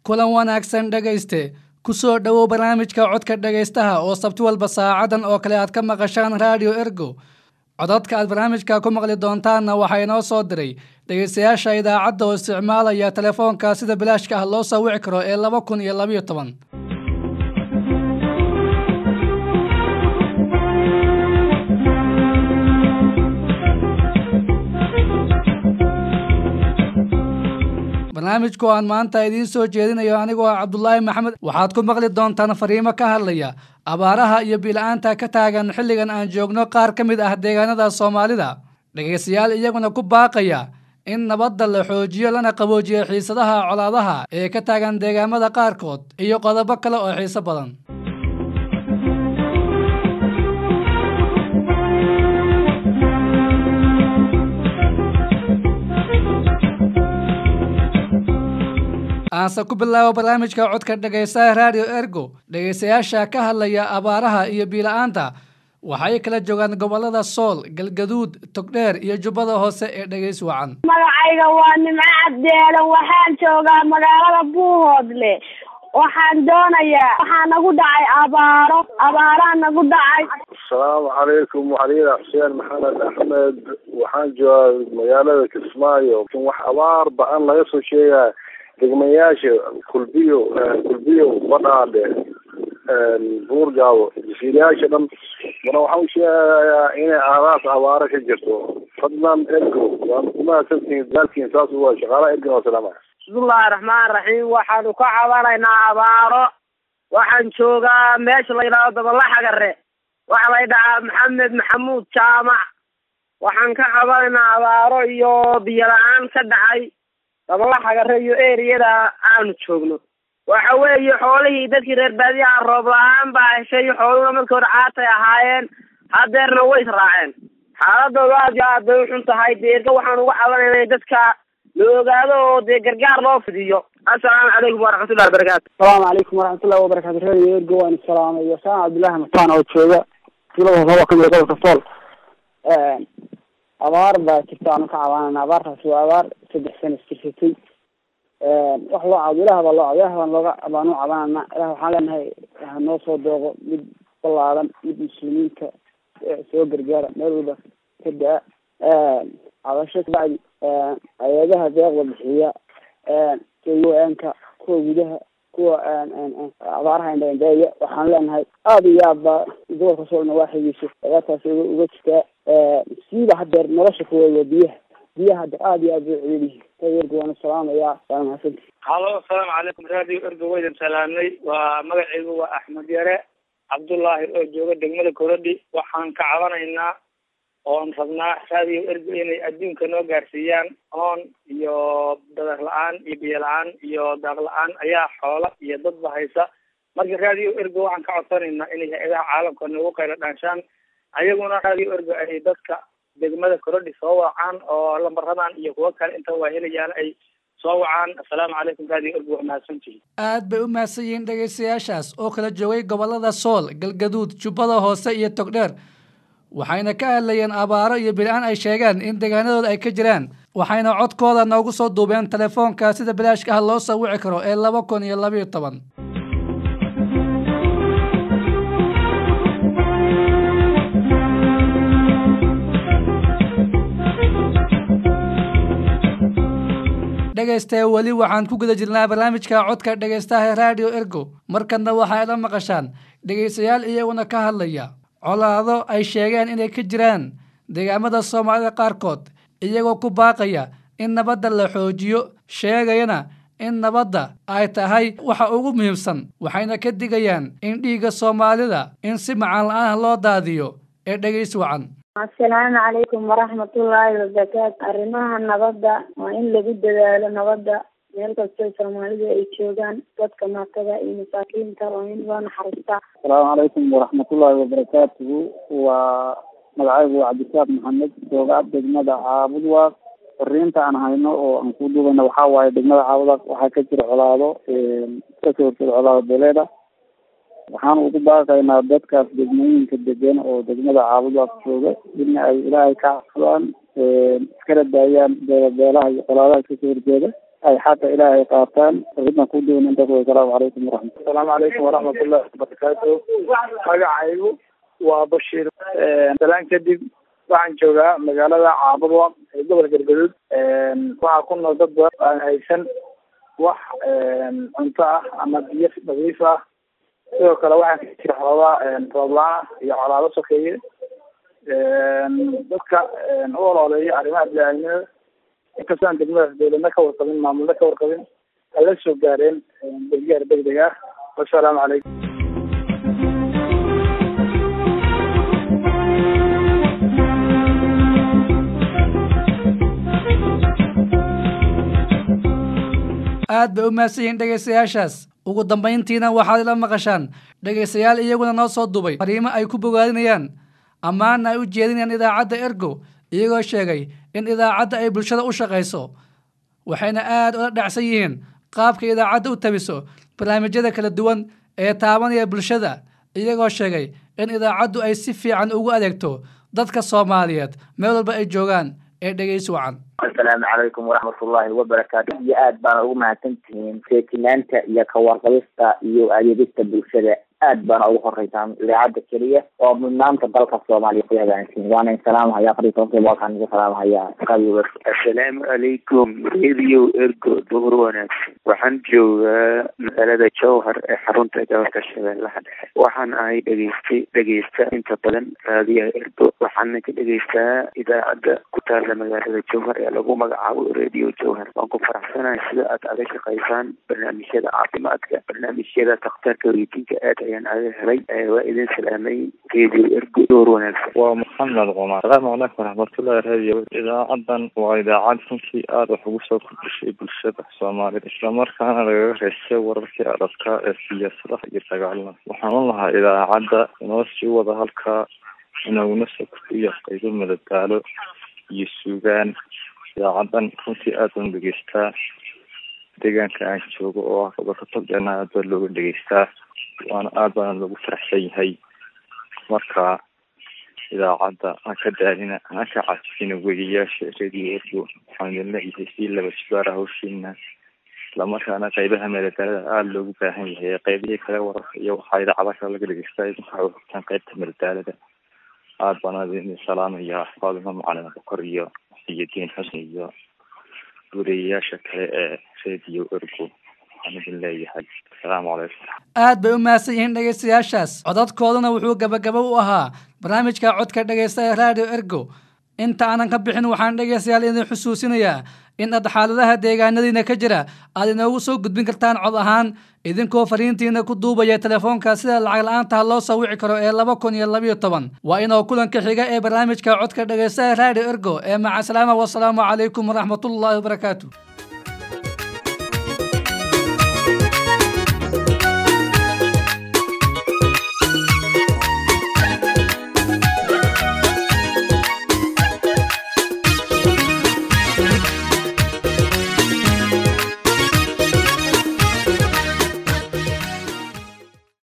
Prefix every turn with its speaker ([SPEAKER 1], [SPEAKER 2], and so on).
[SPEAKER 1] kulan wanaagsan dhegayste ku soo dhowow barnaamijka codka dhegaystaha oo sabti walba saacadan oo kale aad ka maqashaan raadiyo ergo codadka aad barnaamijka ku maqli doontaanna waxaa inoo soo diray dhegaystayaasha idaacadda oo isticmaalaya telefoonka sida bilaashka ah loo soo wici karo ee laba kun iyo labayo toban barnaamijku aan maanta idiin soo jeedinayo anigoo ah cabdulaahi maxamed waxaad ku maqli doontaan fariimo ka hadlaya abaaraha iyo biila-aanta ka taagan xilligan aan joogno qaar ka mid ah deegaanada soomaalida dhegaystayaal iyaguna ku baaqaya in nabadda la xoojiyo lana qaboojiyo xiisadaha colaadaha ee ka taagan deegaamada qaarkood iyo qodobo kale oo xiiso badan aanse ku bilaabo barnaamijka codka dhegaystaha raadiyo ergo dhegaystayaasha ka hadlaya abaaraha iyo biila-aanta waxay kala joogaan gobolada sool galgaduud togdheer iyo jubbada hoose ee dhegays wacan
[SPEAKER 2] magacayga waa nimco cabdeelan waxaan joogaa magaalada buuhoodle waxaan doonayaa waxaa nagu dhacay abaaro abaaraa nagu dhacay
[SPEAKER 3] asalaamu calaykum waxaliila xuseen maxamed axmed waxaan joogaa magaalada kismaayo wax abaar ba-an laga soo sheegaa degmayaasha kulbiyo kulbiyo badhaadhe buurgaabo jasiirayaasha dhan mana waxaan usheegayaa inay aadaas abaaro ka jirto fadlan ergo waan kumahadsantihiin dadaalkiin saas waa shaqaalaha ergan oo salaama
[SPEAKER 4] bismillahi raxmaan raxiim waxaanu ka cabanaynaa abaaro waxaan joogaa meesha la yidhahdo dabalaxagare waxaa la ydhahaa maxamed maxamuud jaamac waxaan ka cabanaynaa abaaro iyo biyo la-aan ka dhacay dabalaxagare iyo eriyada aanu joogno waxa weeye xoolihii dadkii reer baadiyaha roob la-aan baa heshay xooluhuna markii hore caatay ahaayeen hadeerna way israaceen xaaladooda aad iyo aad bay uxun tahay deerga waxaan uga cabanayna in dadka la ogaado oo dee gargaar loo fidiyo assalaamu calaykum waraxmatullahi wabarakaatu
[SPEAKER 5] asalaamu calaykum waraxmatullahi wabarakatu radio ergo waan salaamay wasaan cabdullaahi mataan oo jooga tulada hoose waa kamid gobolka sool abaar baa jirta aanu ka cabanana abaartaas waa abaar saddex sana iskirsatay wax loo cabo ilaah baa loo cabo ilah baan looga baanu cabanana ilah waxaan leenahay hanoo soo dooqo mid balaadan mid muslimiinta soo gargaara meel walba ka daa cabasho kabacdi hay-adaha deeqda bixiya ka kuwa gudaha kuwa abaaraha indhaindheeya waxaan leenahay aada iyo aad baa gobolka soolna waa xigiiso abaartaas uga jirtaa siiba hadeer nolosha kuwa waa biyaha biyaha hadeer aada iyo aad bay celiyihin ergo waana salaamaya waana mahadsanti
[SPEAKER 6] halo asalaamu calaykum radio ergo waydan salaamnay waa magacaygu waa axmed yare cabdullaahi oo jooga degmada korodhi waxaan ka cabanaynaa oon rabnaa radio ergo inay adduunka noo gaarsiiyaan oon iyo badar la-aan iyo biyo la-aan iyo daaq la-aan ayaa xoola iyo dadba haysa marka radio ergo waxaan ka codsanaynaa inay hay-adaha caalamka nagu qaylo dhaanshaan ayaguna radio ergo ay dadka degmada korodhi soo wacaan oo lambaradan iyo kuwo kale inta waa helayaan ay soo wacaan assalaamu calaykum radio ergo waa mahadsantihin
[SPEAKER 1] aad bay u mahadsan yihiin dhegaystayaashaas oo kala joogay gobolada sool galgaduud jubbada hoose iyo togdheer waxayna ka hadlayeen abaaro iyo bil-aan ay sheegeen in deegaanadooda ay ka jiraan waxayna codkooda noogu soo duubeen telefoonka sida bilaashka ah loo soo wici karo ee laba kun iyo labayo toban dhegaystae weli waxaan ku guda jirnaa barnaamijka codka dhegaystaha raadiyo ergo markana waxay la maqashaan dhegaystayaal iyaguna ka hadlaya colaado ay sheegeen inay ka jiraan deegaamada soomaalida qaarkood iyagoo ku baaqaya in nabadda la xoojiyo sheegayana in nabadda ay tahay waxa ugu muhiimsan waxayna ka digayaan in dhiigga soomaalida in si macaan la-aan loo daadiyo ee dhegays wacan
[SPEAKER 2] assalaamu calaykum waraxmatullaahi wabarakaatu arrimaha nabadda waa in lagu dadaalo nabadda meel kastoo soomaalidu ay joogaan dadka maatada iyo masaakiinta waa in loo naxariistaa
[SPEAKER 5] asalaamu calaykum waraxmatullaahi wabarakaatuhu waa magacaygu waa cabdisaaq maxamed jooga degmada caabudwaaq fariinta aan hayno oo aan ku duubana waxaa waaye degmada caabudwaaq waxaa ka jira colaado kasoo horjeeda colaado beeleeda waxaan ugu baaqaynaa dadkaas degmooyinka degan oo degmada caabudwaaq jooga in ay ilaahay ka cafsadaan iskala daayaan beelabeelaha iyo colaadaha kasoo horjeeda ay xaqa ilaahay qaataan ridna ku doonin dadku asalaamu calaykum waraxmat
[SPEAKER 6] asalaamu calaykum waraxmatullahi wabarakaatu magacaygu waa bashiir salaan kadib waxaan joogaa magaalada caabado ee gobolka galgaduud waxaa ku nool dad badan aan haysan wax cunto ah ama biyo nadiif ah sidoo kale waxaa ka jira xoogaa roobla-aan iyo colaado sokeeye dadka u olooleeya arrimaha bini-aadamnimada inkastoo aan degmadaas dawladna ka warqabin maamulna ka warqabin ay la soo gaareen gargaar degdeg ah wasalaamu calaykum
[SPEAKER 1] aad bay u mahadsan yihiin dhegaystayaashaas ugu dambayntiina waxaad ila maqashaan dhegaystayaal iyaguna noo soo dubay fariimo ay ku bogaadinayaan ammaana ay u jeedinayaan idaacadda ergo iyagoo sheegay in idaacadda ay bulshada u shaqayso waxayna aad ula dhacsan yihiin qaabka idaacadda u tabiso barnaamijyada kala duwan ee taabanaya bulshada iyagoo sheegay in idaacaddu ay si fiican ugu adeegto dadka soomaaliyeed meel walba ay joogaan ee dhegaysi wacan
[SPEAKER 7] asalaamu calaykum waraxmatullaahi wabarakaatu iyo aad baana ugu mahadsan tihiin feejinaanta iyo kawarqabista iyo adeegista bulshada aad baana ugu horeysaan idaacadda keliya oo mudnaanta dalka soomaaliya ku hagaansiin waana in salaamahaya afaritonkii boqolkaan igu salaamahaya radio
[SPEAKER 8] assalaamu calaykum radio ergo duhur wanaagsan waxaan joogaa magaalada jowhar ee xarunta gobolka shabeellaha dhexe waxaan ahay dhegeystay dhegeysta inta badan raadiyaha ergo waxaana ka dhegeystaa idaacadda ku taalla magaalada jowhar ee lagu magacaabo radio jowhar waan ku faraxsanahay sida aad aga shaqaysaan barnaamijyada caafimaadka barnaamijyada takhtarka weydiinka aad ayaan aga helay waa idin salaamay radio ergo duhur wanaagsan
[SPEAKER 9] waa maxamed qomar asalaamu calaykum waraxmatullahi radio idaacadan waa idaacad runtii aada wax ugu soo kordhishay bulshada soomaalida islamarkaana lagaga reystay wararkii adadkaa ee siyaasadaha iyo dagaalada waxaan u lahaa idaacadda inoo sii wada halkaa inaguna soo kordhiya qaybo madadaalo iyo suugaan idaacadan runtii aad baan dhegeystaa deegaanka aan joogo oo ah gobolka togdheena aad baa looga dhegeystaa waana aad baana loogu faraxsan yahay marka idaacadda ha ka daalina ha ka cajisina weriyaasha radio ergo waxaan idin leeyahay sii laba jibaara hawshiina islamarkaana qaybaha madadaalada aada loogu baahan yahay qaybihii kale wararka iyo waxaa idaacada kale laga dhegeystaa idinka waxay uhogtaan qaybta madadaalada aada baan idin salaamayaa faadima macalin bokor iyo iyo diin xusni iyo weriyayaasha kale ee radio ergo waxaan idin leeyahay asalaamu calaykum
[SPEAKER 1] aad bay u mahadsan yihiin dhegaystayaashaas codadkooduna wuxuu gabagabo u ahaa barnaamijka codka dhegaysta ee radio ergo inta aanan ka bixin waxaan dhegaystayaal idin xusuusinayaa in aad xaaladaha deegaanadiina ka jira aad inoogu soo gudbin kartaan cod ahaan idinkoo fariintiina ku duubaya telefoonka sida lacag la-aantaha loo soo wici karo ee laba kun iyo labayo toban waa inoo kulanka xiga ee barnaamijka codka dhegaysta ee radio ergo ee macasalaama wasalaamu calaykum waraxmatullaahi wabarakaatu